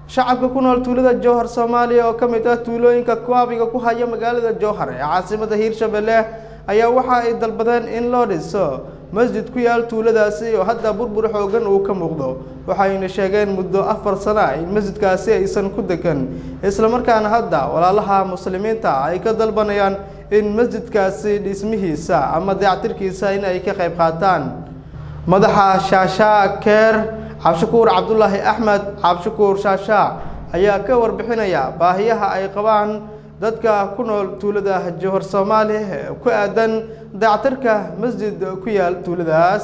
shacabka ku nool tuulada jowhar soomaaliya oo ka mid ah tuulooyinka kuaabiga ku haya magaalada jowhar ee caasimada hiirshabelle ayaa waxa ay dalbadeen in loo dhiso masjid ku yaal tuuladaasi oo hadda burbur xoogan uu ka muuqdo waxayna sheegeen muddo afar sano in masjidkaasi aysan ku degan islamarkaana hadda walaalaha muslimiinta ay ka dalbanayaan in masjidkaasi dhismihiisa ama dayactirkiisa in ay ka qayb qaataan madaxa shaashaa keer cabshakuur cabdulaahi axmed cabshakuur shaashaa ayaa ka warbixinaya baahiyaha ay qabaan dadka ku nool tuulada jowhar soomaaliya ee ku aadan dayactirka masjid ku yaal tuuladaas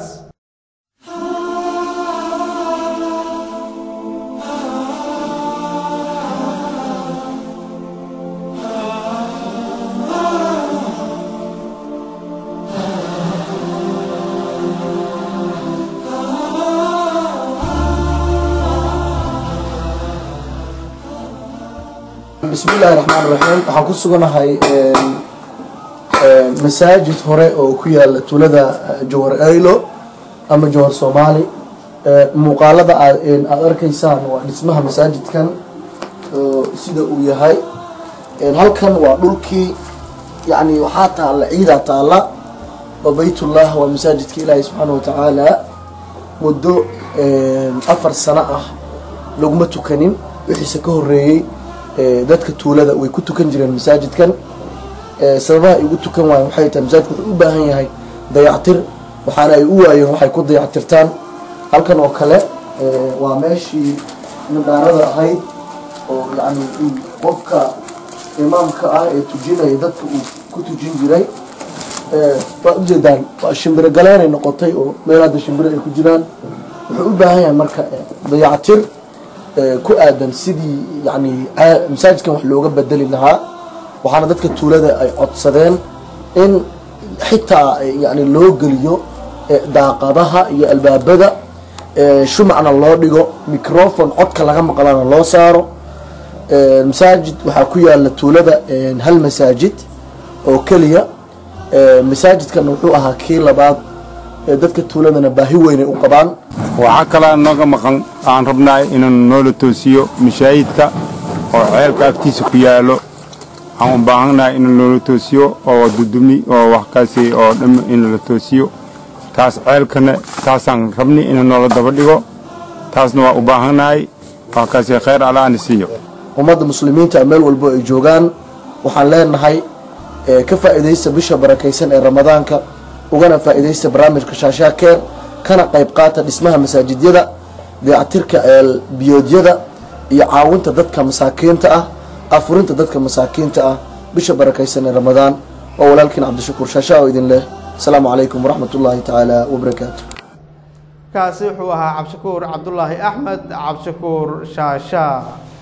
bismi illaahi raxmaan raxiim waxaan ku suganahay masaajid hore oo ku yaala tuulada jowhar aylo ama jowhar soomaali muuqaalada aad arkaysaan waa dhismaha masaajidkan sida uu yahay halkan waa dhulkii yani waxaa taalla ciidaa taalla oo baytullah waa masaajidka ilaahay subxaana watacaala muddo afar sano ah laguma tukanin wixiise ka horeeyey dadka tuulada way ku tukan jireen masaajidkan sababaha ay ugu tukan waayeen waxay tahay masaajidku wuxuu u baahan yahay dayactir waxaana ay u waayeen waxay ku dayactirtaan halkan oo kale waa meeshii nadaarada ahayd oo yani qofka imaamka ah ee tujinaya dadka uu ku tujin jiray waa ujeedaan waa shimbiro galeenay noqotay oo meel hadda shimbiro ay ku jiraan wuxuu u baahan yahay marka dayactir ku aadan sidii yani masaajidkan wax looga bedeli lahaa waxaana dadka tuulada ay codsadeen in xitaa yani loo geliyo daaqadaha iyo albaabada shumacna loo dhigo microfon codka laga maqlana loo saaro masaajid waxaa ku yaala tuulada hal masaajid oo keliya masaajidkan wuxuu ahaa kii labaad dadka tuuladana baahi weynay u qabaan waxaa kalaa nooga maqan aan rabnaa inaan noola toosiyo mashaahidka oo ceelka agtiisa ku yaalo aan u baahannahay in noola toosiyo oo dudumi oo waxkaasi oo dham in la toosiyo taas ceelkana taasaan rabni in noola daba dhigo taasna waa u baahannahay waxkaasi khayr allaana siiyo ummadda muslimiinta meel walbo ay joogaan waxaan leenahay ka faa'iidaysta bisha barakaysan ee ramadaanka ugana faa'iidaysta barnaamijka shaashaa keer kana qayb qaata dhismaha masaajidyada dayactirka biyoodyada iyo caawinta dadka masaakiinta ah afurinta dadka masaakiinta ah bisha barakaysan ee ramadaan waa walaalkiin cabdishakuur shaashaa oo idin leh asalaamu calaykum waraxmat ullaahi tacaala wabarakaatu kaasi wuxuu ahaa cabshakuur cabdulaahi axmed cabshakuur shaashaa